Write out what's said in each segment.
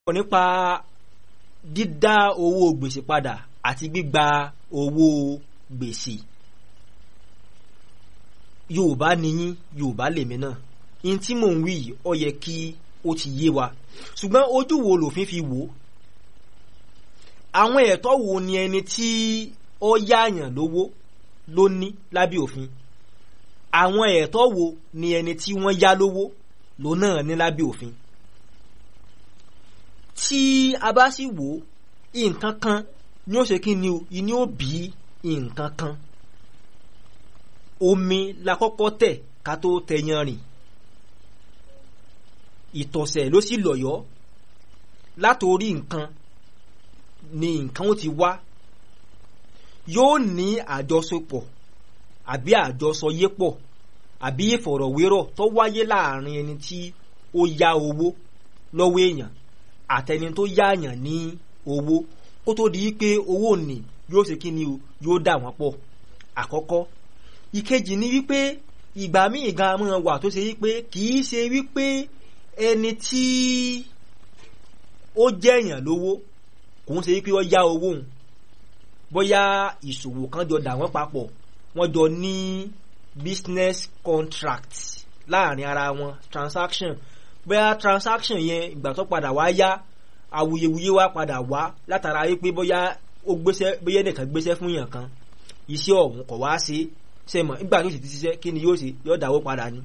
sọ̀rọ̀ nípa dídá owó gbèsè padà àti gbígba owó gbèsè yorùbá nìyín yorùbá lèmi náà in tí mò ń wí yìí ó yẹ kí ó ti yé wa ṣùgbọ́n ojú wo lòfin fi wò ó àwọn ẹ̀tọ́ wo ni ẹni tí ó yáàyàn lówó ló ní lábẹ́ òfin àwọn ẹ̀tọ́ wo ni ẹni tí wọ́n yá lówó ló náà ní lábẹ́ òfin tí a bá sì wò ó nǹkan kan ni ó ṣe kí ni o ni ó bí nǹkan kan omi la kọ́kọ́ tẹ̀ ká tó tẹyan rìn ìtọ̀sẹ̀ ló sì lọ̀yọ́ látòrí nǹkan ni nǹkan ó ti wá yóò ní àjọṣepọ̀ àbí àjọsọyépọ̀ àbí ìfọ̀rọ̀wérọ̀ tó wáyé láàrin ẹni tí ó yá owó lọ́wọ́ èèyàn àtẹni tó yáàyàn ní owó kó tó di pé owó ní yóò ṣe kí ni o yóò dà wọ́n pọ̀ àkọ́kọ́ ìkejì ni wípé ìgbà míì gan mọ́ wà tó ṣe wípé kì í ṣe wípé ẹni tí ó jẹ́yàn lówó kò ń ṣe wípé ó yá owó òun bóyá ìṣòwò kan jọ dà wọ́n papọ̀ wọ́n jọ ní business contract láàrin ara wọn transaction bóyá transaction yẹn ìgbà tó padà wá yá awuyewuye wá padà wá látara wípé bóyá ó gbéṣẹ́ bóyá ẹnìkan gbéṣẹ́ fún yàn kan iṣẹ́ ọ̀hún kò wá ṣe ṣe mọ̀ nígbà tó sì ti ṣiṣẹ́ kí ni yóò ṣe yóò dáwó padà ni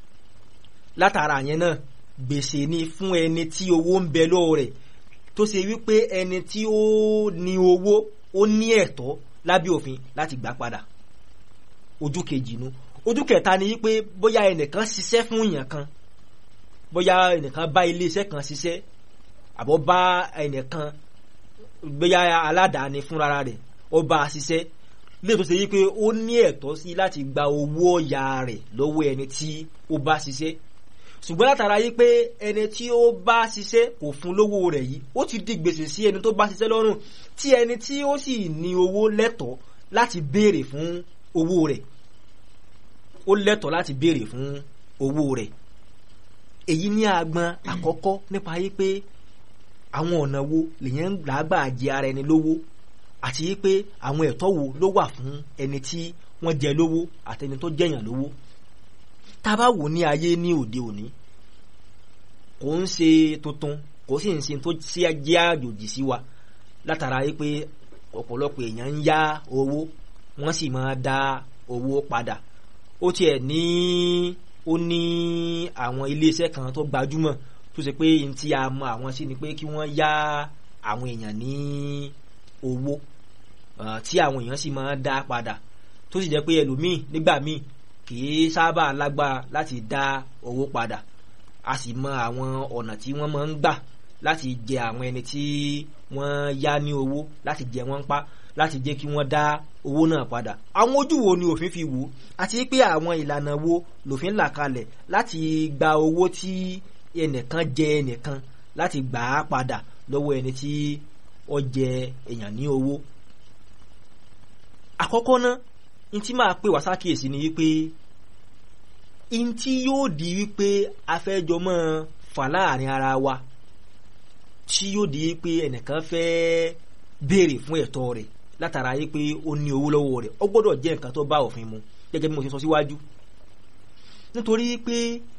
látara yẹn náà gbèsè ni fún ẹni tí owó ń bẹ lọ́wọ́ rẹ̀ tó ṣe wípé ẹni tí ó ní owó ó ní ẹ̀tọ́ lábẹ́ òfin láti gbà padà ojú kejì nu ojú kẹta ni wípé bóyá ẹnìkan ṣiṣẹ́ fún èèyàn kan bóyá ẹnìkan bá iléeṣẹ́ kan ṣiṣẹ́ àbọ̀ bá ẹnìkan bóyá aládàáni fúnra rẹ̀ ó bá a ṣiṣẹ́ lè tó ṣe wípé ó ní ẹ̀tọ́ sí láti gba owó ọ̀yà rẹ̀ lọ́wọ́ ẹni tí ó bá ṣiṣẹ́ ṣùgbọ́n látara yí pé ẹni tí ó bá ṣiṣẹ́ kò fún lówó rẹ̀ yìí ó ti di gbèsè sí ẹni tó bá ṣiṣẹ́ lọ́rùn tí ẹni tí ó sì ní owó lẹ́tọ̀ọ́ láti béèrè fún owó rẹ̀ ó lẹ́tọ̀ọ́ láti béèrè fún owó rẹ̀ èyí ní agbọn àkọ́kọ́ nípa yí pé àwọn ọ̀nà wo lèyàn ń gbàgbà jẹ ara ẹni lówó àti yí pé àwọn ẹ̀tọ́ wo ló wà fún ẹni tí wọ́n jẹ lówó àtẹni tó jẹyàn lówó tá a bá wò ní ayé ní òde òní kò ń ṣe tuntun kò sì ń ṣe tó sí jẹ́ àjòjì sí wa látara yí pé ọ̀pọ̀lọpọ̀ èèyàn ń yá owó wọ́n sì máa dá owó padà ó tiẹ̀ ní ó ní àwọn iléeṣẹ́ kan tó gbajúmọ̀ tó ṣe pé n tí a mọ àwọn sí ni pé kí wọ́n yá àwọn èèyàn ní owó tí àwọn èèyàn sì máa dá padà tó sì jẹ́ pé ẹlòmíì nígbà míì kì í sábà lágbára láti dá owó padà a sì mọ àwọn ọ̀nà tí wọ́n máa ń gbà láti jẹ àwọn ẹni tí wọ́n yá ní owó láti jẹ wọ́n pa láti jẹ́ kí wọ́n dá owó náà padà àwọn ojú wo ni òfin fi wò àti pé àwọn ìlànà wo lòfin là kalẹ̀ láti gba owó tí ẹnìkan jẹ ẹnìkan láti gbà á padà lọ́wọ́ ẹni tí ó jẹ èèyàn ní owó àkọ́kọ́ náà n tí máa pè wá sákìyèsí ni wípé n tí yóò di wípé afẹ́jọ mọ́ fà láàrin ara wa tí yóò di wípé ẹnìkan fẹ́ béèrè fún ẹ̀tọ́ rẹ̀ látara yìí pé ó ní owó lọ́wọ́ rẹ̀ ó gbọ́dọ̀ jẹ́ nǹkan tó bá òfin mu gẹ́gẹ́ bí mo ṣe sọ síwájú nítorí pé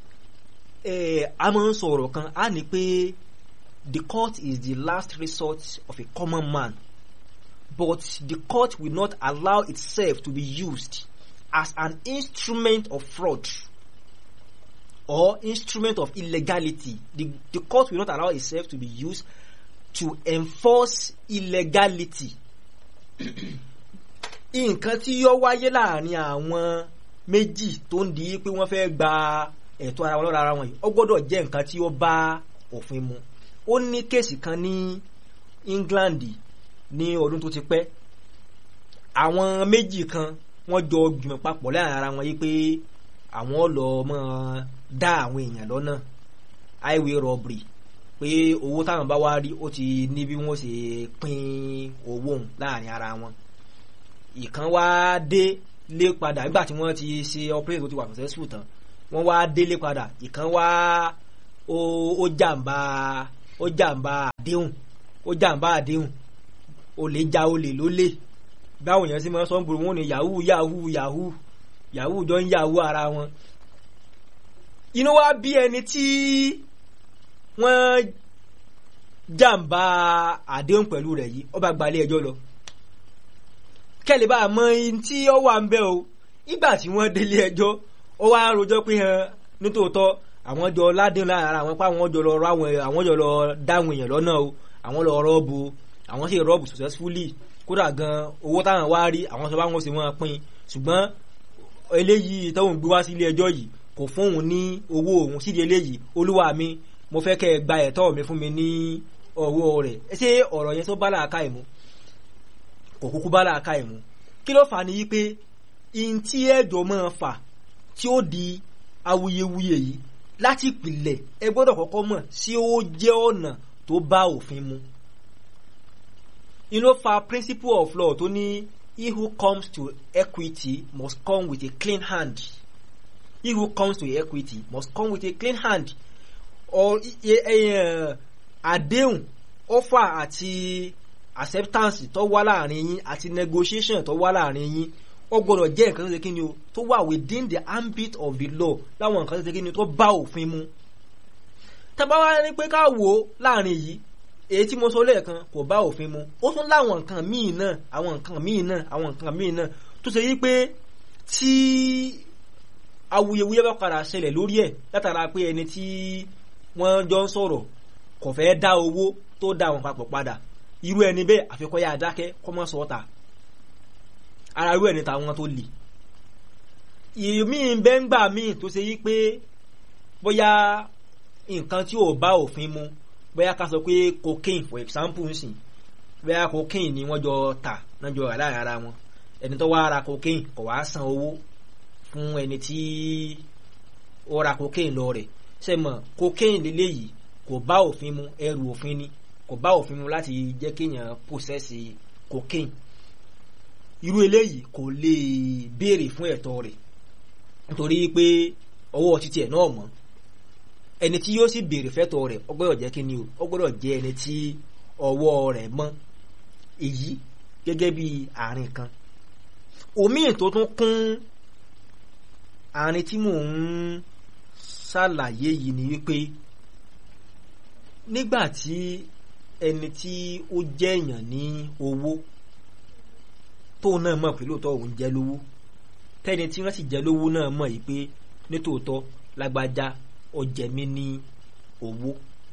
a máa ń sọ ọ̀rọ̀ kan á ní pé the court is the last resort of a common man but the court will not allow itself to be used as an instrument of fraud or instrument of illegality the, the court will not allow itself to be used to enforce illegality nǹkan tí yóò wáyé láàrin àwọn méjì tó ń di pé wọ́n fẹ́ gba ẹ̀tọ́ ara wọn lọ́ra ara wọn yìí ó gbọ́dọ̀ jẹ́ nǹkan tí ó bá òfin mu ó ní kéèsì kan ní England ní ọdún tó ti pẹ́ àwọn méjì kan wọ́n jọ gbìmọ̀ papọ̀ láàrin ara wọn yìí pé àwọn lọ mọ́ dá àwọn èèyàn lọ́nà highway robbery pé owó táwọn bá wá rí ó ti ní bí wọ́n ṣe pín owó òun láàrin ara wọn ìkan wá dé lé padà nígbà tí wọ́n ti ṣe operation tó ti wà successful tán wọ́n wá délé padà ìkan wá ó jàǹbá ó jàǹbá àdéhùn ó jàǹbá àdéhùn olè ja olè lólè báwọn èèyàn sì máa sọ ń gbòòrò wọn ni yahoo yahoo yahoo yahoo jọ ń yahoo ara wọn inú wa bí ẹni tí wọ́n jàǹbá àdéhùn pẹ̀lú rẹ̀ yìí ó bá gbalẹ̀ ẹjọ́ lọ kẹ́lẹ́ bá a mọ ihun tí ó wà ń bẹ́ o nígbà tí wọ́n délé ẹjọ́ ó wá rojọ́ pé hàn nítòótọ́ àwọn jọ ládùn lára àwọn pa àwọn jọ lọ rọ àwọn àwọn jọ lọ dáhùn èèyàn lọ́nà o àwọn lọ rọ́ọ̀bù àwọn sì rọ́ọ̀bù successfully kódà gan owó táwọn wá rí àwọn sọ báwọn sì wọ́n pín ṣùgbọ́n eléyìí tóun gbé wá sí ilé ẹjọ́ yìí kò fún òun ní owó òun sídìí eléyìí olúwa mi mo fẹ́ kẹ́ ẹ gba ẹ̀tọ́ mi fún mi ní ọwọ́ rẹ̀ ṣé ọ̀rọ̀ yẹn tó bá làákà ìmú kò kúkú bá làákà ìmú kí ló fà á ní yí pé ihun tí ẹ̀jọ̀ máa fà tí ó di awuyewuye yìí láti ìpìlẹ̀ ẹ gbọ́dọ̀ kọ́kọ́ mọ̀ sí ó jẹ́ ọ̀nà tó bá òfin mu inú fa principle of law tó ní he who comes to equity must come with a clean hand he who comes to equity must come with a clean hand or àdéhùn offer àti acceptance tó wá láàrin yín àti negotiation tó wá láàrin yín ó gbọ́dọ̀ jẹ́ nǹkan tó ṣe kí ni o tó wà within the ambit of the law láwọn nǹkan tó ṣe kí ni o tó bá òfin mu tábà wá ní pé ká wò ó láàrin yìí èyí tí mo sọ lẹ́ẹ̀kan kò bá òfin mu ó tún láwọn nǹkan míì náà àwọn nǹkan míì náà àwọn nǹkan míì náà tó ṣe yí pé tí awuyewuye bá padà ṣẹlẹ̀ lórí ẹ̀ látara pé ẹni tí wọ́n jọ ń sọ̀rọ̀ kò fẹ́ dá owó tó dá wọn papọ̀ padà irú ẹni bẹ́ẹ̀ àfikọ́ yá adákẹ́ kọ́ mọ́ sọ́ọ́ta ara irú ẹni tàwọn tó lè ìmí bẹ́ngbà míì tó ṣe yí pé bóyá nǹkan tí ò bá òfin mu bóyá ká sọ pé cocaine for example nsìn bóyá cocaine ni wọ́n jọ tà náà jọ rà láàrin ara wọn ẹni tó wá ra cocaine kò wá san owó fún ẹni tí ó ra cocaine lọ rẹ̀ ṣe mọ̀ cocaine lélẹ́yìí kò bá òfin mu ẹrù òfin ni kò bá òfin mu láti jẹ́ kéèyàn possess cocaine irú eléyìí kò lè béèrè fún ẹ̀tọ́ rẹ̀ nítorí pé ọwọ́ títí ẹ̀ náà mọ́ ẹni tí yóò sì béèrè fẹ́tọ̀ rẹ̀ ó gbọ́dọ̀ jẹ́ kíni o ó gbọ́dọ̀ jẹ́ ẹni tí ọwọ́ rẹ̀ mọ́ èyí gẹ́gẹ́ bí àárín kan òmíì tó tún kún àárín tí mò ń ṣàlàyé yìí ni wípé nígbà tí ẹni tí ó jẹ́ èèyàn ní owó tóun náà mọ̀ pé lóòótọ́ òun jẹ́ lówó tẹ́ni tí wọ́n sì jẹ́ lówó náà mọ̀ yìí pé nítòótọ́ lágbájá ó jẹ mí ní owó.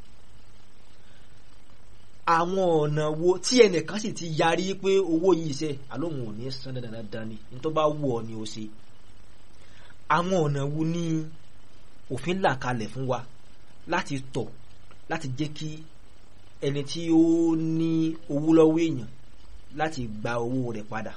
àwọn ọ̀nà wo tí ẹnìkan sì ti yarí pé owó yìí ṣe àlóhùn ò ní san dandan ni ní tó bá wù ọ́ ni ó ṣe. àwọn ọ̀nà wo ni òfin là kalẹ̀ fún wa láti tọ̀ láti jẹ́ kí ẹni tí ó ní owó lọ́wọ́ èèyàn láti gba owó rẹ̀ padà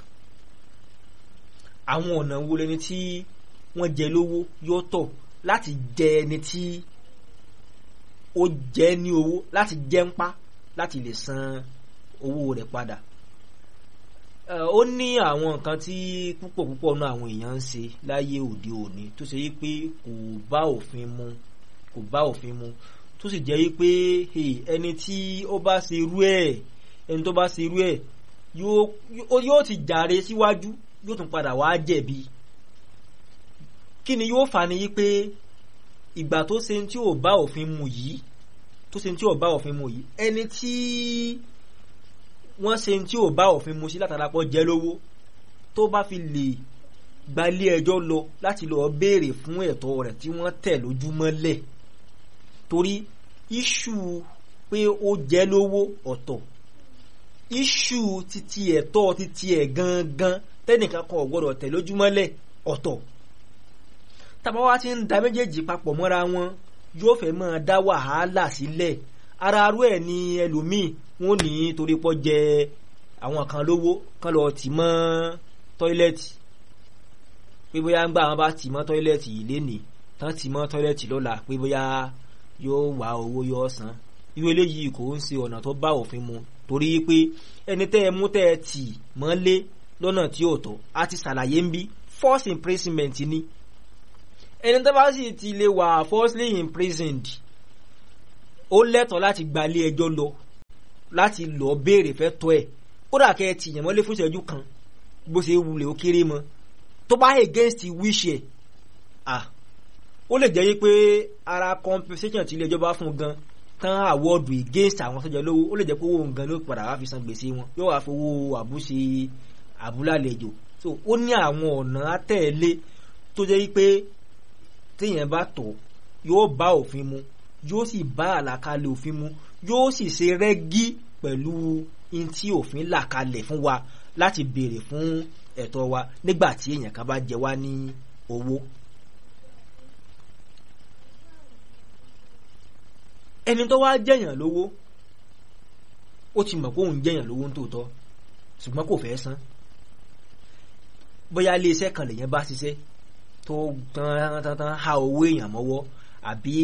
àwọn ọ̀nà wo lẹni tí wọ́n jẹ lówó yóò tọ̀ láti jẹ ẹni tí ó jẹ ní owó láti jẹ ń pa láti lè san owó rẹ̀ padà ó ní àwọn nǹkan tí púpọ̀ púpọ̀ náà àwọn èèyàn ń ṣe láyé òde òní tó ṣe yí pé kò bá òfin mu kò bá òfin mu tó sì jẹ́ yí pé ẹni tí ó bá ṣe irú ẹ̀ ẹni tó bá ṣe irú ẹ̀ yóò ti jàre síwájú yóò tún padà wá jẹ̀bi kí ni yóò fà ní yí pé ìgbà tó ṣe tí ò bá òfin mu yìí tó ṣe tí ò bá òfin mu yìí ẹni tí wọ́n ṣe tí ò bá òfin mu sí látara pọ̀ jẹ́ lówó tó bá fi lè gbalé ẹjọ́ lọ láti lọ béèrè fún ẹ̀tọ́ rẹ̀ tí wọ́n tẹ̀ lójúmọ́lẹ̀ torí iṣu pé ó jẹ́ lówó ọ̀tọ̀ iṣu titi ẹ̀tọ́ titi ẹ̀ gangan tẹ́nìkan kan ò gbọ́dọ̀ tẹ̀ lójúmọ́lẹ̀ ọ̀tọ̀ tàbá wa ti ń da méjèèjì papọ̀ mọ́ra wọn yóò fẹ́ máa dá wàhálà sílẹ̀ ara arú ẹ̀ ní ẹlòmíì wọn ní torí pọ́ jẹ àwọn kan lówó kan lọ tì mọ́ tọ́ílẹ̀tì pé bóyá ń gbà wọn bá tì mọ́ tọ́ílẹ̀tì yìí lénìí tán tì mọ́ tọ́ílẹ̀tì lọ́la pé bóyá yóò wá owó yóò san irú eléyìí kò ń ṣe ọ̀nà tó bá òfin mu torí pé ẹni tẹ́ ẹ mú tẹ́ ẹ tì mọ́lé lọ́nà tí ò tọ́ a ti ṣàlàyé ń bí force imprisonment ni ẹni tó bá sì ti lè wà falsely imprisoned ó lẹ́tọ̀ọ́ láti gba ilé ẹjọ́ lọ láti lọ béèrè fẹ́ tọ́ ẹ̀ kódà kẹ́ ẹ ti yàn mọ́lé fún ìṣẹ́jú kan bó ṣe wulẹ̀ ó kéré mọ́ tó bá against wish ẹ̀ ah ó lè jẹ́ yí pé ara compensation tí ilé ẹjọ́ bá fún gan tán àwọ́ọ̀dù against àwọn sọ́jà lówó ó lè jẹ́ pé owó nǹkan ló padà wá fi san gbèsè wọn yóò wá fowó àbúṣe àbúlàlejò so ó ní àwọn ọ̀nà àtẹ̀lé tó jẹ́ yí pé téèyàn bá tọ̀ yóò bá òfin mu yóò sì bá àlàkalẹ̀ òfin mu yóò sì ṣe rẹ́gí pẹ̀lú in tí òfin là kalẹ̀ fún wa láti béèrè fún ẹ̀tọ́ wa nígbà tí èèyàn kan bá jẹ wá ní owó. ẹni tó wá jẹ̀yàn lówó ó ti mọ̀ pé òun jẹ̀yàn lówó nítòótọ́ ṣùgbọ́n kò fẹ́ san bóyá iléeṣẹ́ kan lèyàn bá ṣiṣẹ́ tó tán tán tán ha owó èèyàn mọ́wọ́ àbí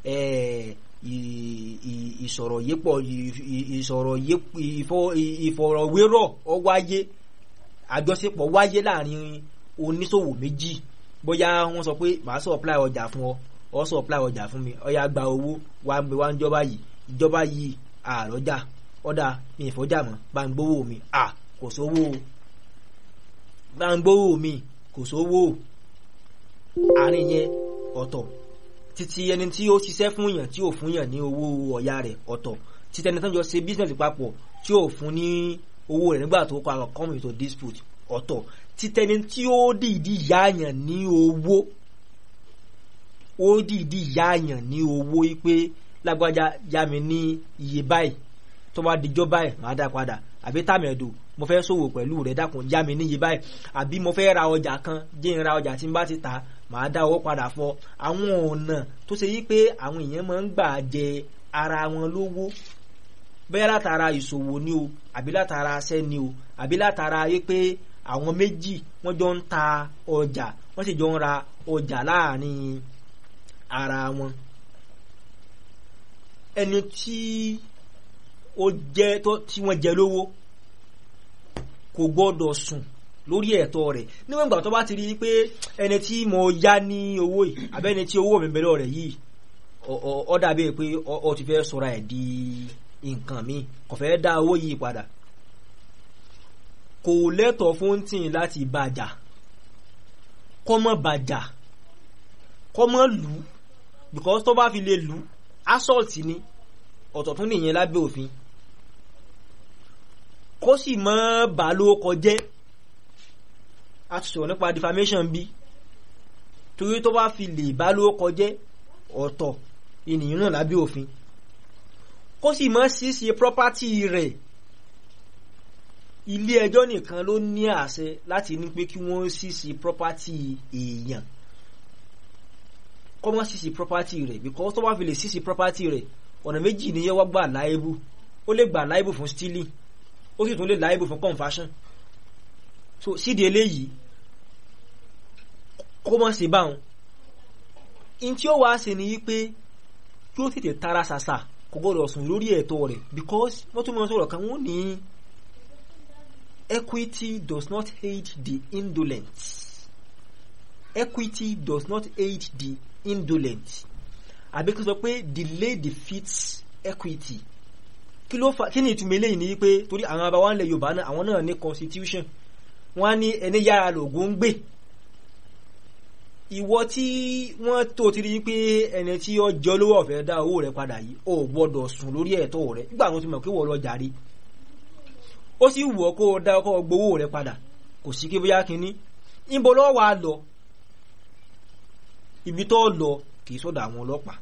ìsọ̀rọ̀ yépọ̀ ìsọ̀rọ̀ ìfọ̀rọ̀wérọ̀ ọ wáyé àjọṣepọ̀ wáyé láàrin oníṣòwò méjì bóyá wọ́n sọ pé màá supply ọjà fún ọ ọ supply ọjà fún mi ọyà gba owó wà ń gbé wá ń jọba yìí ìjọba yìí àrọ́jà ọ̀dà mi ìfọ́jà mọ́ bá ń gbówó mi à kò sówó bá ń gbówó mi kò sówó àárín yẹn ọ̀tọ̀ títí ẹni tí ó ṣiṣẹ́ fún yàn tí ò fún yàn ní owó ọ̀yà rẹ̀ ọ̀tọ̀ títí ẹni tó ń jọ ṣe business papọ̀ tí ò fún ní owó rẹ̀ nígbà tó kọ́ àwọn come into dispute ọ̀tọ̀ títí ẹni tí ó dìídì yáàyàn ní owó ó dìídì yáàyàn ní owó pé lágbájá yá mi ní iye báyìí tó bá dijọ́ báyìí màá dá padà àbí tàmẹ̀dò mo fẹ́ ṣòwò pẹ̀lú rẹ̀ dákun yá mi níye báyìí àbí mo fẹ́ ra ọjà kan jẹ́ n ra ọjà tí n bá ti tà màá dá owó padà fọ àwọn ọ̀nà tó ṣe yí pé àwọn èèyàn máa ń gbà jẹ ara wọn lówó bẹ́ẹ̀ látara ìṣòwò ni o àbí látara aṣẹ́ ni o àbí látara yí pé àwọn méjì wọ́n jọ ń ta ọjà wọ́n sì jọ ń ra ọjà láàrin ara wọn ẹni tí ó jẹ́ tí wọ́n jẹ lówó kò gbọ́dọ̀ sùn lórí ẹ̀tọ́ rẹ̀ níwọ̀n ìgbà tó bá ti rí i pé ẹni tí mo yá ní owó yìí abẹ́ni tí owó mi bẹ̀rẹ̀ rẹ̀ yìí ó dàbí pé ó ti fẹ́ sọra ẹ̀ di nǹkan mi kò fẹ́ dá owó yìí padà kò lẹ́tọ̀ọ́ fún tìǹ láti bàjà kọ́ mọ́ bàjà kọ́ mọ́ lù ú because tó bá fi lè lù ú assault ni ọ̀tọ̀ tún nìyẹn lábẹ́ òfin kó sì mọ́ bà ló kọjẹ́ a ti sọ̀rọ̀ nípa defamation bí torí tó bá fi lè bá ló kọjẹ́ ọ̀tọ̀ ènìyàn náà lábẹ́ òfin kó sì mọ́ ṣíṣe property rẹ̀ ilé ẹjọ́ nìkan ló ní àṣẹ láti ní pé kí wọ́n ṣíṣe property èèyàn kọ́ mọ́ ṣíṣe property rẹ̀ because tó bá fi lè ṣíṣe property rẹ̀ ọ̀nà méjì ni yẹ́ wá gbà láìbù ó lè gbà láìbù fún stealing ó sì tún lè láìbù fún confession so sídìí eléyìí kó mọ̀ sí báwọn in tí ó wá ṣe ni wípé yóò tètè tara ṣàṣà kò gbọ́dọ̀ sùn lórí ẹ̀tọ́ rẹ̀ because wọ́n tún mọ̀ sọ̀rọ̀ kan wọ́n ní equity does not aid the indolent equity does not aid the indolent àbí kí n sọ pé delay defeats equity kí ló fa kí ni ìtumọ̀ eléyìí ni pé torí àwọn abáwá ńlẹ̀ Yorùbá náà àwọn náà ní constitution wọ́n á ní ẹni yára lògùn ń gbè ìwọ tí wọ́n tó ti rí pé ẹni tí ó jọ lówó ọ̀fẹ́ dá owó rẹ̀ padà yìí ó gbọ́dọ̀ sùn lórí ẹ̀tọ́ rẹ̀ nígbà wọn ti mọ̀ pé wọ́n lọ jàre ó sì wù ọ́ kó o dá ọkọ̀ gbowó rẹ̀ padà kò sí kí bóyá kínní níbo lọ́wọ́ wa lọ ibi tó lọ kì í sọ̀dọ̀ àwọn ọlọ́pàá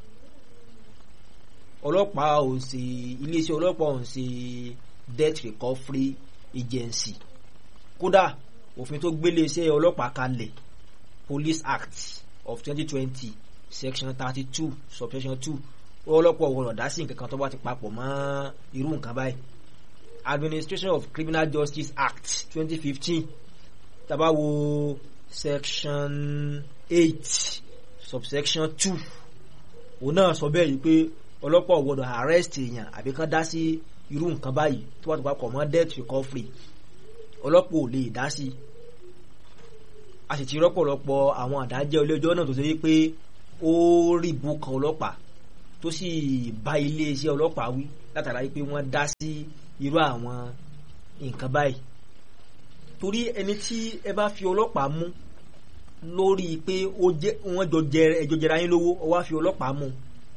ọlọ́pàá ò ń ṣe iléeṣẹ́ ọlọ́pàá ò ń ṣe debt recovery agency kódà òfin tó gbélé iṣẹ́ ọlọ́pàá kalẹ̀ police act of twenty twenty section thirty two subsection two ọlọ́pàá ọ̀gbọ̀n ọ̀dá sí nǹkan kan tó bá ti papọ̀ mọ́ irú nǹkan báyìí administration of criminal justice act twenty fifteen tá bá wo section eight subsection two òun náà sọ bẹ́ẹ̀ yìí pé ọlọ́pàá ò gbọ́dọ̀ arrest èèyàn àbí kán dá sí irú nǹkan báyìí tó bá ti papọ̀ mọ́ debt recovery ọlọ́pàá ò lè dá sí a sì ti rọ́pọ̀lọpọ̀ àwọn àdájẹ́ ilé-ẹjọ́ náà tó ṣe wípé ó rí bùkàn ọlọ́pàá tó sì bá iléeṣẹ́ ọlọ́pàá wí látara pé wọ́n dá sí irú àwọn nǹkan báyìí torí ẹni tí ẹ bá fi ọlọ́pàá mú lórí pé wọ́n jọ jẹ ẹjọ́ jẹra yín lówó ọ wá fi ọlọ́pàá mú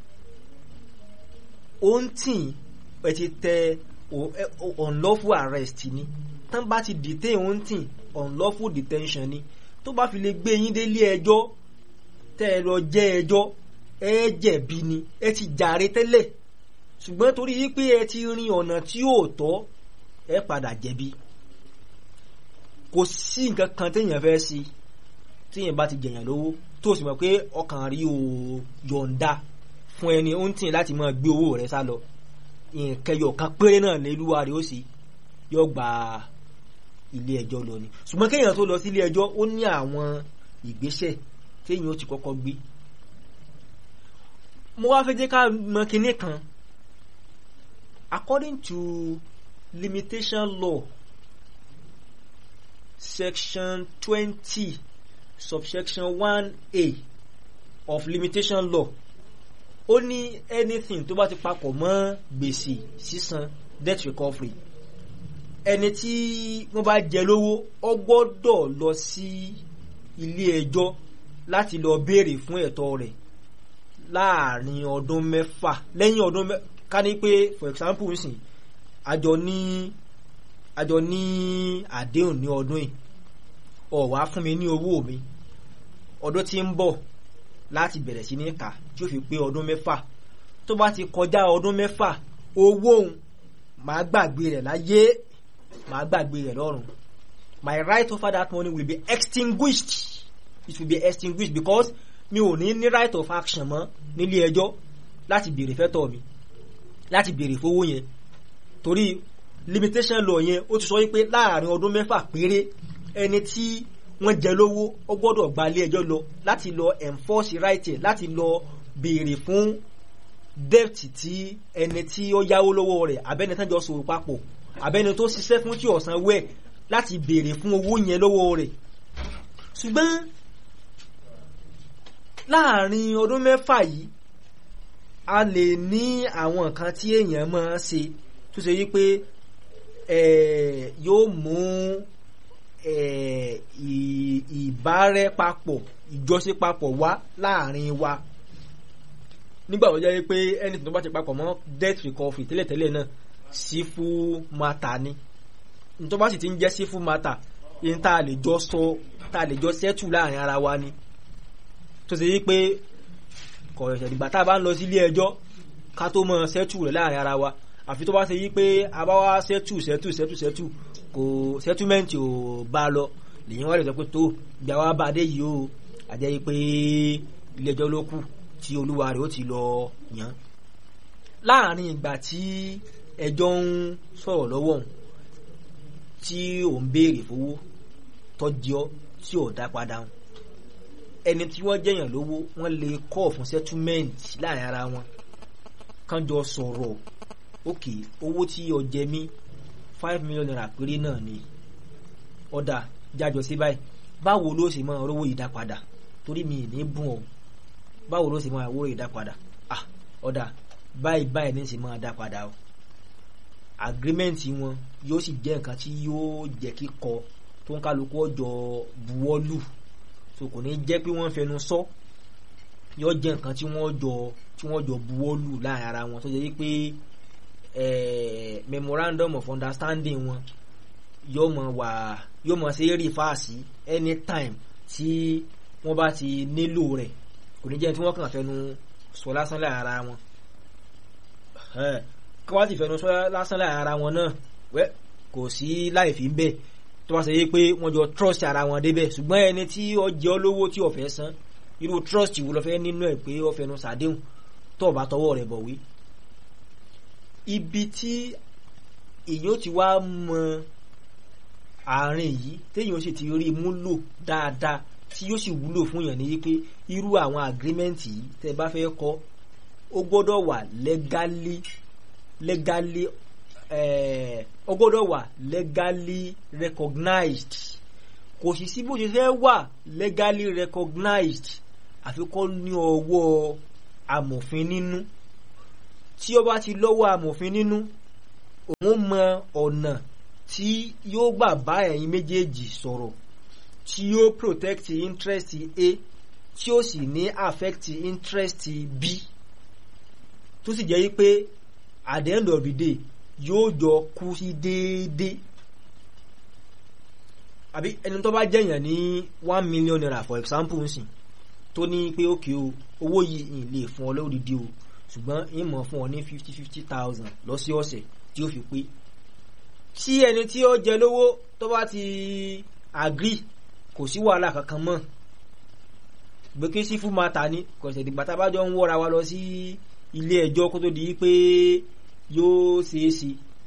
ó ń tì ẹ ti tẹ unlawful arrest ni tán bá ti detain ó ń tì unlawful detention ni tó bá fi lè gbé yín délé ẹjọ́ tẹ́ ẹ lọ jẹ́ ẹjọ́ ẹ jẹ̀bi ni ẹ ti jàre tẹ́lẹ̀ ṣùgbọ́n torí wípé ẹ ti rin ọ̀nà tí ò tọ́ ẹ padà jẹ̀bi kò sí nǹkan kan téèyàn fẹ́ sí téèyàn bá ti jẹ̀yàn lówó tó sì mọ̀ pé ọkàn rí o yọ̀ǹda fún ẹni ó ń tì láti máa gbé owó rẹ̀ sá lọ ìkẹyọ kan péré náà lélúwa rẹ̀ ó sì yọ gba ilé ẹjọ́ lọ ni ṣùgbọ́n kéèyàn tó lọ sí ilé ẹjọ́ ó ní àwọn ìgbésẹ̀ téèyàn ó ti kọ́kọ́ gbé mo wá fẹ́ jẹ́ ká mọ̀ kinní kan according to limitation law section twenty subsection one a of limitation law ó ní anything tó bá ti papọ̀ mọ́ gbèsè sísan debt recovery ẹni tí wọ́n bá jẹ lówó ó gbọ́dọ̀ lọ sí ilé ẹjọ́ láti lọ béèrè fún ẹ̀tọ́ rẹ̀ láàrin ọdún mẹ́fà lẹ́yìn ọdún mẹ́fà ká ní pé for example nsìn àjọ ní àjọ ní àdéhùn ní ọdún yìí ó wá fún mi ní owó mi ọdún tí ń bọ̀ láti bẹ̀rẹ̀ sí ní kà tí ó fi pé ọdún mẹ́fà tó bá ti kọjá ọdún mẹ́fà owó òun màá gbàgbé rẹ̀ láyé màá gbàgbé rẹ̀ lọ́run my right over that money will be extinguished it will be extinguished because mi ò ní ní right of action mọ́ nílé ẹjọ́ láti béèrè fẹ́tọ̀ mi láti béèrè fowó yẹn torí limitation law yẹn ó ti sọ wípé láàrin ọdún mẹ́fà péré ẹni tí wọ́n jẹ lówó ó gbọ́dọ̀ gba ilé ẹjọ́ lọ láti lọ enforce right ẹ̀ láti lọ béèrè fún debt tí ẹni tí ó yáwó lọ́wọ́ rẹ̀ abẹ́ni tán jọ sòrò papọ̀ abẹ́ni tó ṣiṣẹ́ fún tí ọ̀sán wẹ̀ láti béèrè fún owó yẹn lọ́wọ́ rẹ̀ ṣùgbọ́n láàrin ọdún mẹ́fà yìí a lè ní àwọn nǹkan tí èèyàn máa ṣe tó ṣe yí pé yóò mú ìbárẹ́papọ̀ ìjọṣepapọ̀ wá láàrin wa nígbà tó jẹ́ pé ẹni tó bá ti papọ̀ mọ́ debt recovery tẹ́lẹ̀tẹ́lẹ̀ náà civil matter ni nítorí bá sì ti ń jẹ́ civil matter yìí tá a lè jọ sọ tá a lè jọ settle láàrin ara wa ni tó ṣe yí pé kọ̀ọ̀ṣẹ̀ ìgbà tá a bá ń lọ sí ilé ẹjọ́ ká tó mọ settle rẹ̀ láàrin ara wa àfi tó bá ṣe yí pé a bá wá settle settle settle settle kò settlement ò bá lọ lèyìn wá lè sọ pé tó ìgbà wa bá dé yìí o àjẹ́ yí pé ilé ẹjọ́ ló kù tí olúwa rẹ̀ ó ti lọ yàn láàrin ìgbà tí ẹjọ́ ń sọ̀rọ̀ lọ́wọ́ òun tí ò ń béèrè fowó tọ́jọ́ tí ò dá padà hàn ẹni tí wọ́n jẹ̀yàn lówó wọ́n lè kọ́ fún settlement láàrin ara wọn kán jọ sọ̀rọ̀ òkè owó tí o jẹ mí five million naira péré náà ni ọ̀dà jájọ sí báyìí báwo ló ṣe máa rówó ìdápadà torí mi ì ní bùn ọ́ báwo ló ṣe máa rówó ìdápadà ah ọ̀dà báyìí báyìí ní ṣe máa dá padà o agreement wọn yóò sì jẹ́ nǹkan tí yóò jẹ́ kíkọ tó ń kálukú ọjọ́ buwọ́lù so kò ní jẹ́ pé wọ́n fẹnu sọ yóò jẹ́ nǹkan tí wọ́n jọ tí wọ́n jọ buwọ́lù láàrin ara wọn tó jẹ́ pé memorandum of understanding wọn yóò mọ wà yóò mọ ṣe é rí fáàsì anytime tí wọ́n bá ti nílò rẹ̀ kò ní jẹ́ tí wọ́n kàn fẹnu sọ lásán láàrin ara wọn kí wọ́n sì fẹnu sọ lásán láàrin ara wọn náà wẹ́ kò sí láì fi ń bẹ́ẹ̀ tó bá ṣe yé pé wọ́n jọ trust ara wọn débẹ̀ ṣùgbọ́n ẹni tí ó jẹ́ olówó tí ó fẹ́ san irú trust wo ló fẹ́ nínú ẹ̀ pé ó fẹnu sàdéhùn tó bá tọwọ́ rẹ̀ bọ̀wé. ibi tí èyàn ti wá mọ àárín yìí téèyàn sì ti rí múlò dáadáa tí yóò sì wúlò fún yàn ní pé irú àwọn agreement yìí tẹ́ bá fẹ́ kọ ó gbọ́dọ̀ wà legally legally ó gbọ́dọ̀ wà legally recognized kò sì sí bó ṣe fẹ́ wà legally recognized àfi kó ní ọwọ́ amòfin nínú tí ó bá ti lọ́wọ́ amòfin nínú òun mọ ọ̀nà tí yóò gbà bá ẹ̀yin méjèèjì sọ̀rọ̀ tí yóò protect interest A tí ó sì ní affect interest B tó sì jẹ́ pé at the end of the day yóò jọ kú sí déédéé àbí ẹni tó bá jẹ̀yàn ní one million naira for example nsìn tó ní pé òkè o owó yìí ń lè fún ọ lódìdí o ṣùgbọ́n ń mọ̀ fún ọ ní fifty fifty thousand lọ́sọ̀ọ̀sẹ̀ tí ó fi pé tí ẹni tí ó jẹ lówó tó bá ti agree kò sí wàhálà kankan mọ́ gbèké sí fún mata ní kọ̀sẹ̀ ìdìgbà tá a bá jọ ń wọ́ra wa lọ sí ilé ẹjọ́ kó tó di pé yóò ṣeé ṣe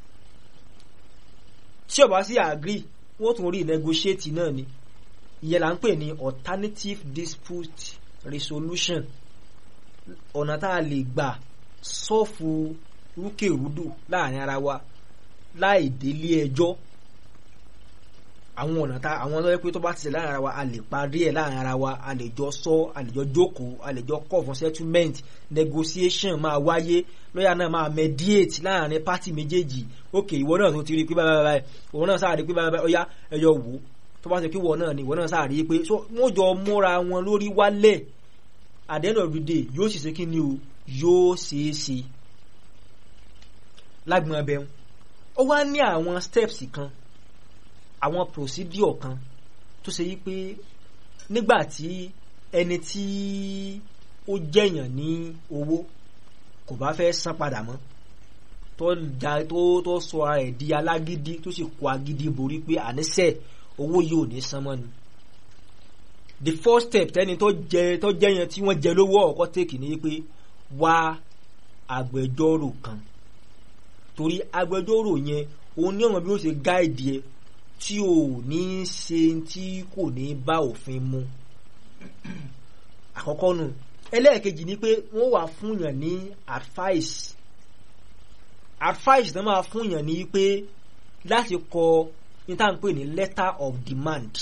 tí ó bá sí agree wọ́n tún rí negotiate náà ni ìyẹn là ń pè ní alternative dispute resolution ọ̀nà tá a lè gbà sọ́ọ̀fù rúkèrúdò láàrin ara wa láì délé ẹjọ́ àwọn ọ̀nà tá àwọn ọlọ́yẹ́ pé tó bá ti ṣe láàrin ara wa a lè parí ẹ̀ láàrin ara wa a lè jọ sọ a lè jọ jókòó a lè jọ call for settlement negotiation máa wáyé lọ́yà náà máa mediate láàrin pátì méjèèjì ok ìwọ náà tó ti rí i pé báyìí báyìí òun náà sáà rí i pé báyìí báyìí ọ̀yá ẹ̀yọ wò ó tó bá ṣe kí ìwọ náà ni ìwọ náà sáà rí i pé so wọ́n jọ múra wọn lórí wálẹ̀ at the end of the day yóò sì ṣe kí ni o yóò ṣeé ṣe lágbọn abẹ ó wá ní àwọn steps kan àwọn procedure kan tó ṣe yí pé nígbà tí ẹni tí ó jẹ̀yàn ní owó kò bá fẹ́ san padà mọ́ tó ja tó tó sọ ara ẹ̀ di alágídí tó sì kó agídí borí pé àníṣe owó yìí ò ní san mọ́ ni the first step tẹni tó jẹ tó jẹ̀yàn tí wọ́n jẹ lówó ọ̀kọ́ tèkì ni pé wá agbẹjọ́rò kan torí agbẹjọ́rò yẹn òun ní ọ̀nà bí ó ṣe gáìdì ẹ tí ò ní ṣe tí kò ní bá òfin mu àkọ́kọ́ nù ẹlẹ́ẹ̀kejì ni pé wọ́n wà fúnyàn ní advice advice náà máa fúnyàn ní pé láti kọ ní tá à ń pè ní letter of demand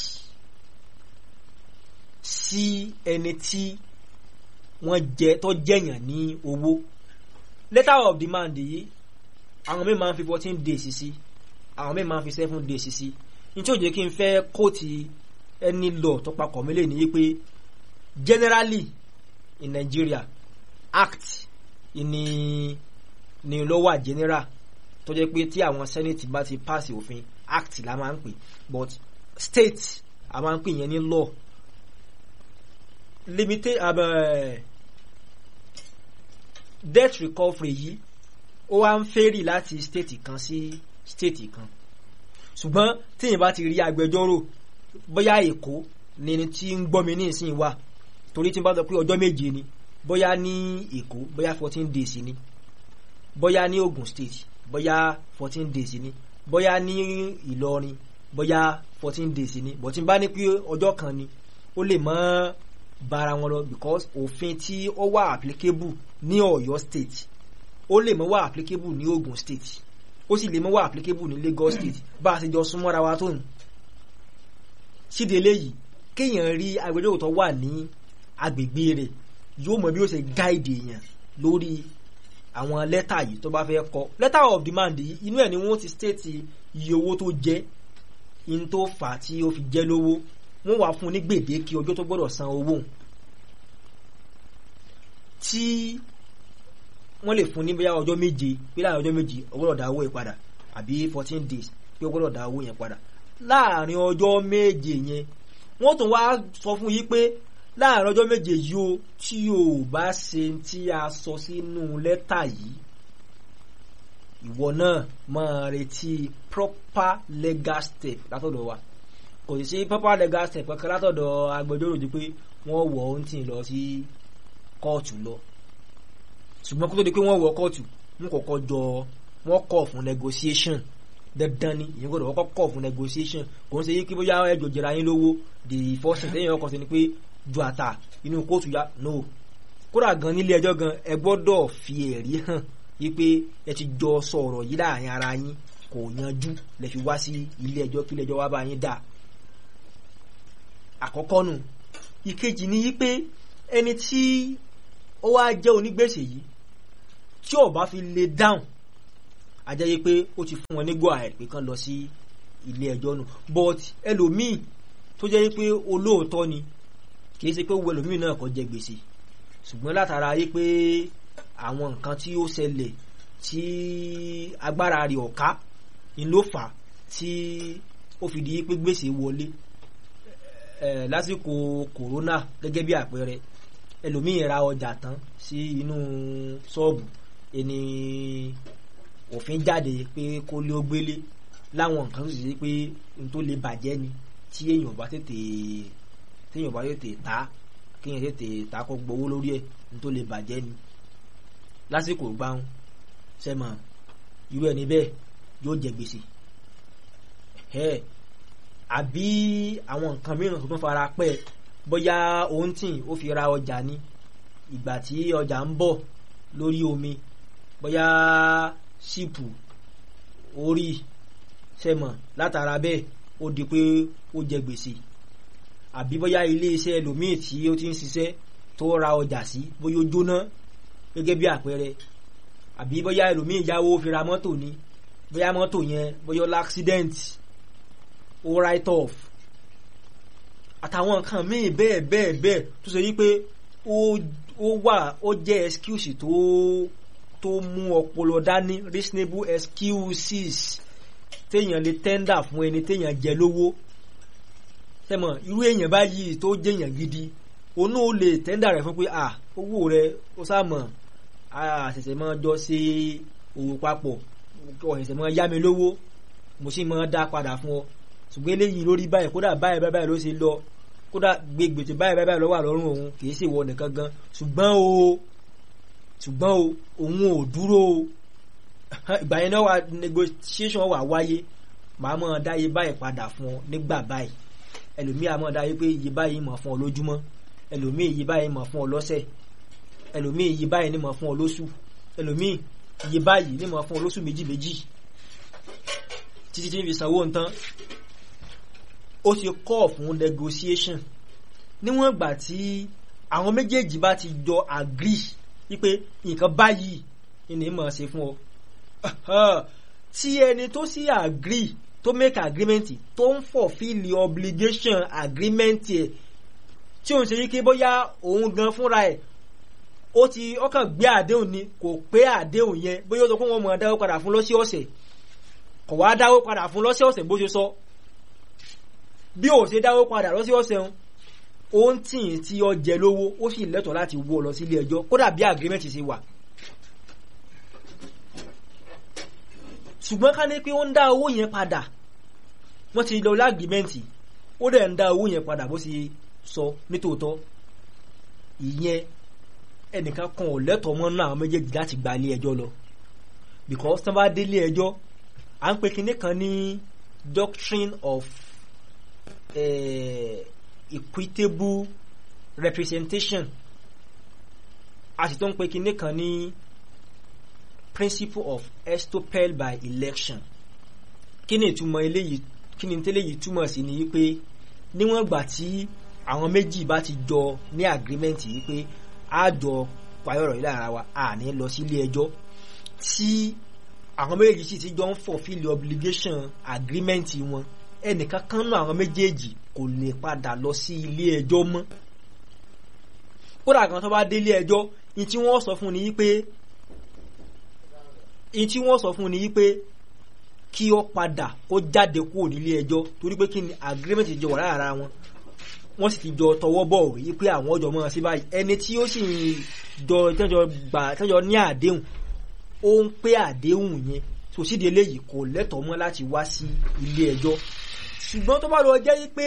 sí ẹni tí wọ́n jẹ tó jẹ̀yàn ní owó letter of demand yìí àwọn mi máa ń fi fourteen days sí àwọn mi máa ń fi seven days sí ní tí ó jẹ́ kí n fẹ́ kóòtì ẹni law tó papọ̀ mílẹ̀ ní pé generally in Nigeria act ni ni ló wà general tó jẹ́ pé tí àwọn senate bá ti pass òfin act la máa ń pè but state a máa ń pè yẹn ní law limited uh, debt recovery yìí ó wá ń fẹ́rì láti state kan sí state kan ṣùgbọ́n tíyìn bá ti rí agbẹjọ́rò bóyá èkó ni tí ń gbọ́ mi ní ìsìn wà torí tí n bá sọ pé ọjọ́ méje ni bóyá ní èkó bóyá fourteen days ni bóyá ní Ogun State bóyá fourteen days ni bóyá ní Ìlọrin bóyá fourteen days ni bó tí n bá ní pé ọjọ́ kan ni ó lè mọ́ bára wọn lọ because òfin tí ó wà applicable ní Ọ̀yọ́ State ó lè mọ́ wà applicable ní Ogun State ó sì lè mọ́ wà applicable ní Lagos State bá a ṣe jọ súnmọ́ra wa tó nù síde eléyìí kéèyàn rí agbẹjọ́rò tó wà ní agbègbè rẹ̀ yóò mọ bí ó ṣe gáìdì èèyàn lórí àwọn lẹ́tà yìí tó bá fẹ́ kọ letter of demand yìí inú ẹ̀ ni wọ́n ti state iye owó tó jẹ́ in tó fà á tí ó fi jẹ́ lówó wọ́n wá fún un ní gbèdéke ọjọ́ tó gbọ́dọ̀ san owó tí wọ́n lè fún ní bóyá ọjọ́ méje pé láàrin ọjọ́ méje ó gbọ́dọ̀ dá owó yẹn padà àbí fourteen days pé ó gbọ́dọ̀ dá owó yẹn padà láàrin ọjọ́ méje yẹn wọ́n tún wá sọ fún yí pé láàrin ọjọ́ méje yìí o tí o bá ṣe tí a sọ sínú lẹ́tà yìí ìwọ náà máa retí proper legal step látọ̀dọ̀ wa kò sì sí proper legal step kankan látọ̀dọ̀ agbẹjọ́rò ju pé wọ́n wọ̀ ọ́ ń tì lọ sí kóòtù lọ ṣùgbọ́n kó tó di pé wọ́n wọ kóòtù wọ́n kọ́kọ́ jọ wọ́n kọ̀ fún negotiation dandan ni ìyẹn gbọ́dọ̀ wọ́n kọ̀ fún negotiation kò ń ṣe yí kí bóyá ẹjọ́ jẹra yín lówó the first thing lẹ́yìn ọkọ̀ sí ni pé ju àtà inú kóòtù ya no kódà gan nílé ẹjọ́ gan ẹ gbọ́dọ̀ fi ẹ̀rí hàn yí pé ẹ ti jọ sọ̀rọ̀ yìí láàrin ara yín kò yanjú lẹ fi wá sí ilé ẹjọ́ kí ilé ẹjọ́ wá bá yín dà àkọ́kọ́ nù ìkejì ni yí pé ẹni tí ó wá jẹ́ onígbèsè yìí tí ó bá fi lè dáhùn a jẹ́ yí pé ó ti fún wọn ní go ahead pé kán lọ sí ilé ẹjọ́ nù but ẹlòmíì tó jẹ́ yí pé olóòótọ́ ni kì í ṣe pé owó ẹlòmíì náà kò jẹ gbèsè ṣùgbọ́n látara yí pé àwọn nǹkan tí ó ṣẹlẹ̀ tí agbára rẹ̀ ọ̀ká ni ló fà á tí ó fi di pé gbèsè wọlé ẹ lásìkò kòrónà gẹ́gẹ́ bí àpẹẹrẹ ẹlòmíì ra ọjà tán sí inú ṣọ́ọ̀bù ẹni òfin jáde pé kó lé ó gbélé láwọn nǹkan tó sì ṣe pé n tó lè bàjẹ́ ni tí èèyàn bá tètè téèyàn bá tètè ta kéèyàn tètè ta kó gbowó lórí ẹ̀ n tó lè bàjẹ́ ni lásìkò gbáhùn sẹ́mọ̀ irú ẹni bẹ́ẹ̀ yóò jẹ gbèsè ẹ̀ àbí àwọn nǹkan mìíràn tó tún fara pẹ́ bóyá òun tì ó fi ra ọjà ní ìgbà tí ọjà ń bọ̀ lórí omi bóyá ṣìpù orí sẹ́mọ̀ látara bẹ́ẹ̀ ó di pé ó jẹ gbèsè àbí bóyá ilé iṣẹ́ ẹlòmíì tí ó ti ń ṣiṣẹ́ tó ra ọjà sí bóyá ó jóná gẹ́gẹ́ bí àpẹẹrẹ àbí bóyá ẹlòmíì yáwó fi ra mọ́tò ní bóyá mọ́tò yẹn bóyá ó l'accident ó write off àtàwọn nǹkan míì bẹ́ẹ̀ bẹ́ẹ̀ bẹ́ẹ̀ tó ṣe wípé ó wà ó jẹ́ excuse tó tó mú ọpọlọ dání reasonable excuses téèyàn lè tender fún ẹni téèyàn jẹ lówó tẹmọ irú èèyàn báyìí tó jẹyàn gidi onú ó lè tender rẹ̀ fún pé à owó rẹ̀ ó sàmọ àṣẹ̀ṣẹ̀ máa jọ ṣe òwò papọ̀ ọ̀ṣẹ̀ṣẹ̀ máa yá mi lówó mo sì máa dá padà fún ọ ṣùgbọ́n eléyìí lórí báyìí kódà báyìí báyìí ló ṣe lọ kódà gbègbètè báyìí báyìí ló wà lọ́rùn òun kì í ṣèwọ nìkan gan ṣùgbọ́n o ṣùgbọ́n o òun ò dúró o ìgbà yẹn náà wà negotiation wà wáyé màá mọ̀ dá iye báyìí padà fún ọ nígbà báyìí ẹlòmíì àmọ́ dá iye pé iye báyìí mọ̀ fún ọ lójúmọ́ ẹlòmíì iye báyìí mọ̀ fún ọ lọ́sẹ̀ ẹlòmíì iye báyìí ní mọ̀ fún ọ lóṣù ẹlòmíì iye báyìí ní mọ̀ fún ọ lóṣù méjì méjì títí tí ń fi sanwó nǹkan ó ti kọ́ fún negotiation níwọ̀n ìgbà tí àwọn méjèèjì bá ti jọ agree wípé nǹkan báyìí ni mọ̀ ṣe fún ọ tí ẹni tó sì agree tó make agreement tó ń fulfill obligation agreement ẹ̀ tí òun ṣe yí pé bóyá òun gan fúnra ẹ̀ ó ti ọkàn gbé àdéhùn ni kò pé àdéhùn yẹn bóyá ó sọ pé wọ́n mọ̀ dáwó padà fún lọ́sọ̀ọ̀sẹ̀ kò wá dáwó padà fún lọ́sọ̀ọ̀sẹ̀ bó ṣe sọ bí ò ṣe dáwó padà lọ́sọ̀ọ̀sẹ̀ ń ó ń tì í tí ó jẹ lówó ó sì lẹ́tọ̀ọ́ láti wọ́ lọ sílé ẹjọ́ kódà bí agreement ṣe wà ṣùgbọ́n ká ní pé ó ń dá owó yẹn padà wọ́n ti lọ lágìmẹ́ǹtì ó dẹ̀ ń dá owó yẹn padà bó ṣe sọ nítòótọ́ ìyẹn ẹnìkan kan ò lẹ́tọ̀ọ́ mọ́ náà méjèèjì láti gba ilé ẹjọ́ lọ because tán bá dé ilé ẹjọ́ à ń pe kinní kan ní doctrine of uh, equitable representation a sì tó ń pe kinní kan ní principle of estoppel by election kí ni ìtumọ̀ eléyìí kí ni tẹ́lẹ̀yìí túmọ̀ sí ni wípé níwọ̀n ìgbà tí àwọn méjì bá ti jọ ní agreement wípé a jọ payọ̀rọ̀ yìí lára wa a ní lọ sí ilé ẹjọ́ tí àwọn méjèèjì sì ti jọ ń fulfill obligation agreement wọn ẹnìkan kan náà àwọn méjèèjì kò lè padà lọ sí ilé ẹjọ́ mọ́ kódà kan tó bá dé ilé ẹjọ́ ní tí wọ́n sọ fún ni wípé ní tí wọ́n sọ fún ni wípé kí ó padà ó jáde kúrò nílé ẹjọ́ torí pé kí ni agreement jọ wà lára wọn wọ́n sì ti jọ tọwọ́ bọ̀ wí pé àwọn ọjọ́ mọ́ sí báyìí ẹni tí ó sì jọ tẹ́jọ gbà tẹ́jọ ní àdéhùn ó ń pé àdéhùn yẹn tó sídìí eléyìí kò lẹ́tọ̀ọ́ mọ́ láti wá sí ilé ẹjọ́ ṣùgbọ́n tó bá lọ jẹ́ wípé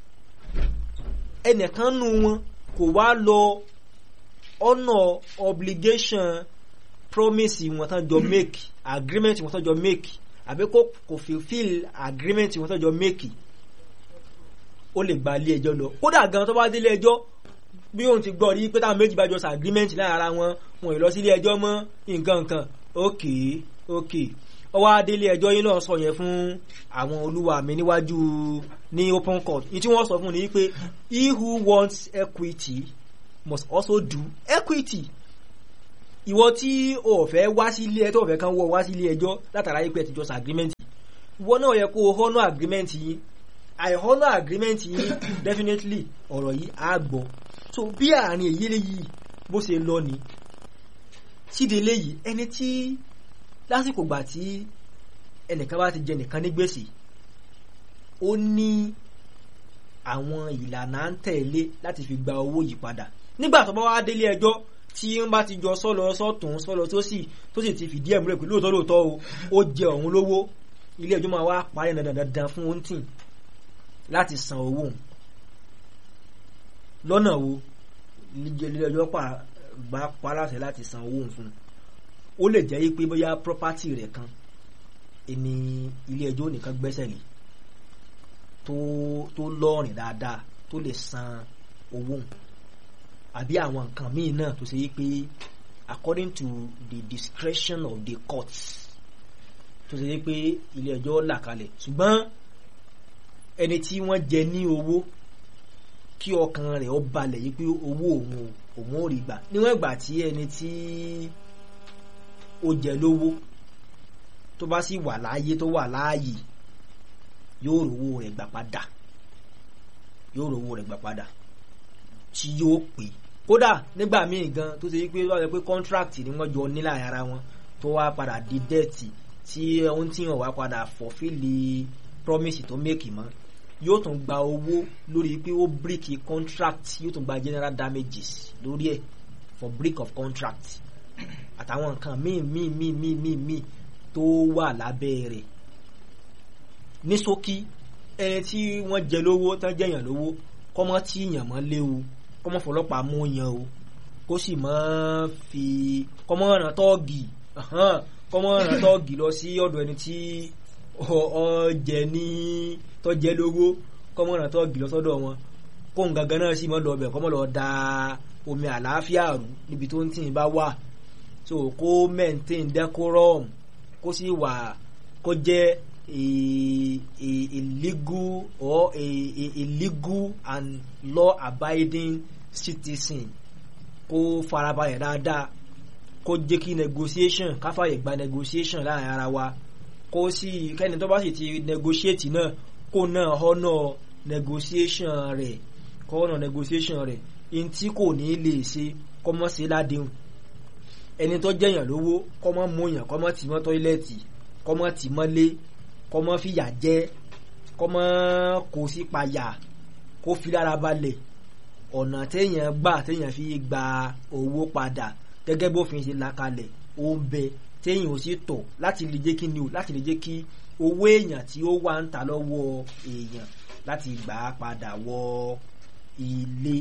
ẹnìkan nu wọn kò wá lọ ọ̀nà obligation promise wọn tán jọ make agreement wọn tán jọ make àbí kò kò fulfil agreement wọn tán jọ make ó lè gba ilé ẹjọ́ lọ kódà gan tó bá dé ilé ẹjọ́ bí òun ti gbọ́ rí pé táwọn méjì bá jọ sọ agreement lára wọn wọn ì lọ sí ilé ẹjọ́ mọ́ nǹkan nǹkan ok ok ọwọ́ adélé ẹjọ́ yín náà sọ yẹn fún àwọn olúwa mi níwájú ní open court ìtí wọ́n sọ fún ni pé he who wants equity must also do equity ìwọ tí o ò fẹ́ wá sí ilé ẹjọ́ o ò fẹ́ kán wọ wá sí ilé ẹjọ́ látara yìí pé ẹ ti jọ sọ agreement ìwọ náà yẹ kó o honour agreement yìí I honour agreement yìí definitely ọ̀rọ̀ yìí á gbọ́ so bí àárín èyí léyìí bó ṣe lọ ni síde léyìí ẹni tí lásìkò gbà tí ẹnìkan bá ti jẹ nìkan ní gbèsè ó ní àwọn ìlànà à ń tẹ̀lé láti fi gba owó yìí padà nígbà tó bá wá délé ẹjọ́ tí wọ́n bá ti jọ sọ́lọ sọ́tún sọ́lọ tó sì tó sì ti fìdí ẹ̀ múlẹ̀ pé lóòótọ́ lóòótọ́ o ó jẹ òun lówó ilé ẹjọ́ máa wá parí dandan dandan fún oúntì láti san owó òun lọ́nà wo ilé ẹjọ́ bá pa láṣẹ láti san owó òun fún un ó lè jẹ́ pé bóyá property rẹ̀ kan èmi ilé ẹjọ́ nìkan gbẹ́sẹ̀ lé tó tó lọ́ọ̀rìn dáadáa tó lè san owó òun àbí àwọn nǹkan míì náà tó ṣe yí pé according to the discretion of the courts tó ṣe yí pé ilé ẹjọ́ là kalẹ̀ ṣùgbọ́n ẹni tí wọ́n jẹ ní owó kí ọkàn rẹ̀ ó balẹ̀ yí pé owó òun òun ò rí gbà níwọ̀n ìgbà tí ẹni tí ó jẹ lówó tó bá sì wà láàyè tó wà láàyè yóò rówó rẹ̀ gbà padà yóò rówó rẹ̀ gbà padà tí yóò pè kódà nígbà míì gan tó ṣe wípé wọ́n sọ pé contract ni wọ́n jọ nílà ara wọn tó wá padà di dẹ́ẹ̀tì tí ohun tí wọ́n wá padà fọ̀fíìlì promise tó make mọ́ yóò tún gba owó lórí pé ó break contract yóò tún gba general damages lórí ẹ̀ for break of contract àtàwọn nǹkan míì míì míì míì míì míì tó wà lábẹ́ rẹ̀ ní ṣókí ẹni tí wọ́n jẹ lówó tán jẹ̀yàn lówó kọ́mọ́ tí yàn mọ́ léwu kọ́mọ́ fọlọ́pàá mú yan o kó sì mọ́ fi kọ́mọ́ ràn tọ́ọ̀gì kọ́mọ́ ràn tọ́ọ̀gì lọ sí ọ̀dọ̀ ẹni tí ọjẹ ní tọ́jẹ́ lówó kọ́mọ́ ràn tọ́ọ̀gì lọ sọ́dọ̀ wọn kó ń gangan náà sì mọ́ lọ bẹ̀ kọ́mọ́ lọ da omi àlàáfíà rú níbi tó ń tì bá wà so kó maintain decorum kó sì wà kó jẹ́ a, a, a legal or a, a, a legal and law abiding citizen kó farabalẹ̀ dáadáa kó jẹ́ kí negotiation káfàyè gba negotiation láàrin ara wa kó sì kẹ́ni tó bá sì ti negotiate náà kó náà honour negotiation rẹ̀ kó honour negotiation rẹ̀ in tí kò ní lè ṣe kọ́mọ́ sí ládéhùn ẹni tó jẹ̀yàn lówó kọ́mọ́ mú yàn kọ́mọ́ tì mọ́ tọ́ílẹ̀tì kọ́mọ́ tì mọ́lé kọ́mọ́ fìyà jẹ kọ́mọ́ kò sí payà kó fi lára balẹ̀ ọ̀nà téèyàn gbà téèyàn fi gba owó padà gẹ́gẹ́ bófin ṣe là kalẹ̀ ó ń bẹ téèyàn ò sì tọ̀ láti lè jẹ́ kí ni o láti lè jẹ́ kí owó èèyàn tí ó wà ń ta lọ́wọ́ èèyàn láti gbà á padà wọ ilé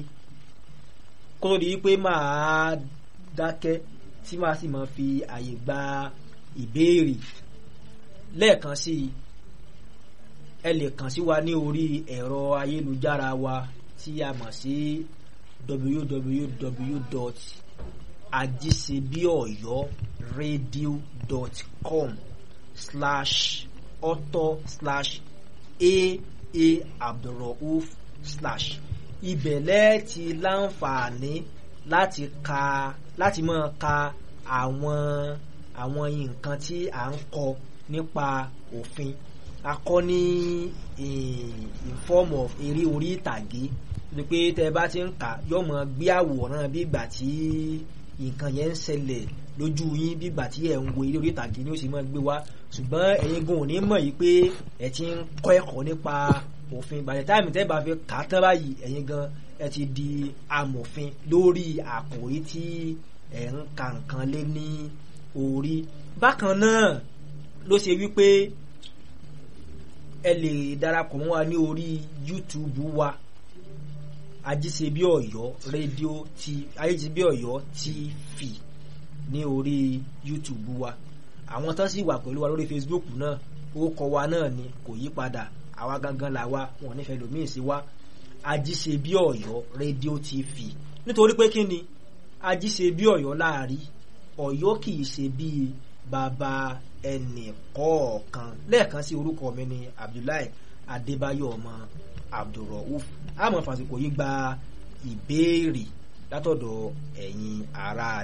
kó tó di pé máa dákẹ́ tí máa sì máa fi àyè gba ìbéèrè lẹ́ẹ̀kan sí i ẹ lè kàn sí wa ní orí ẹ̀rọ ayélujára wa tí a mọ̀ sí www.ajisebiyoyoradio.com slash author slash aa abdulrauf slash ibẹ̀ lẹ́ẹ̀tì láǹfààní láti ka láti máa ka àwọn àwọn nǹkan tí à ń kọ nípa òfin a kọ́ ní in form of eré orí ìtàgé ni pé tẹ bá ti ń kà yóò mọ gbé àwòrán bí ìgbà tí nǹkan yẹn ń ṣẹlẹ̀ lójú yín bí ìgbà tí ẹ̀ ń wo eré orí ìtàgé ni ó sì máa gbé wá ṣùgbọ́n ẹ̀yin gan ò ní mọ̀ yìí pé ẹ̀ ti ń kọ́ ẹ̀kọ́ nípa òfin by the time tẹ́ bá fi kà á tán báyìí ẹ̀yin gan ẹ ti di amòfin lórí àkòrí tí ẹ̀ ń ka nǹkan lé ní orí bákan náà ló ṣe wípé ẹ lè darapọ̀ mọ́ wa ní orí YouTube wa ajíṣebí ọ̀yọ́ rédíò ti ajíṣebí ọ̀yọ́ TV ní orí YouTube wa àwọn tán sì wà pẹ̀lú wa lórí Facebook náà orúkọ wa náà ni kò yí padà àwa gangan là wa wọn nífẹ̀ẹ́ lòmíì sí wa ajíṣebí ọ̀yọ́ rédíò TV nítorí pé kí ni ajíṣebí ọ̀yọ́ láàrí ọ̀yọ́ kì í ṣe bíi bàbá ẹnì kọ̀ọ̀kan lẹ́ẹ̀kan sí orúkọ mi ni Abdullahi Adébáyọ̀ ọmọ Abdulrauf àmọ́ fàsìkò yìí gba ìbéèrè látọ̀dọ̀ ẹ̀yin ará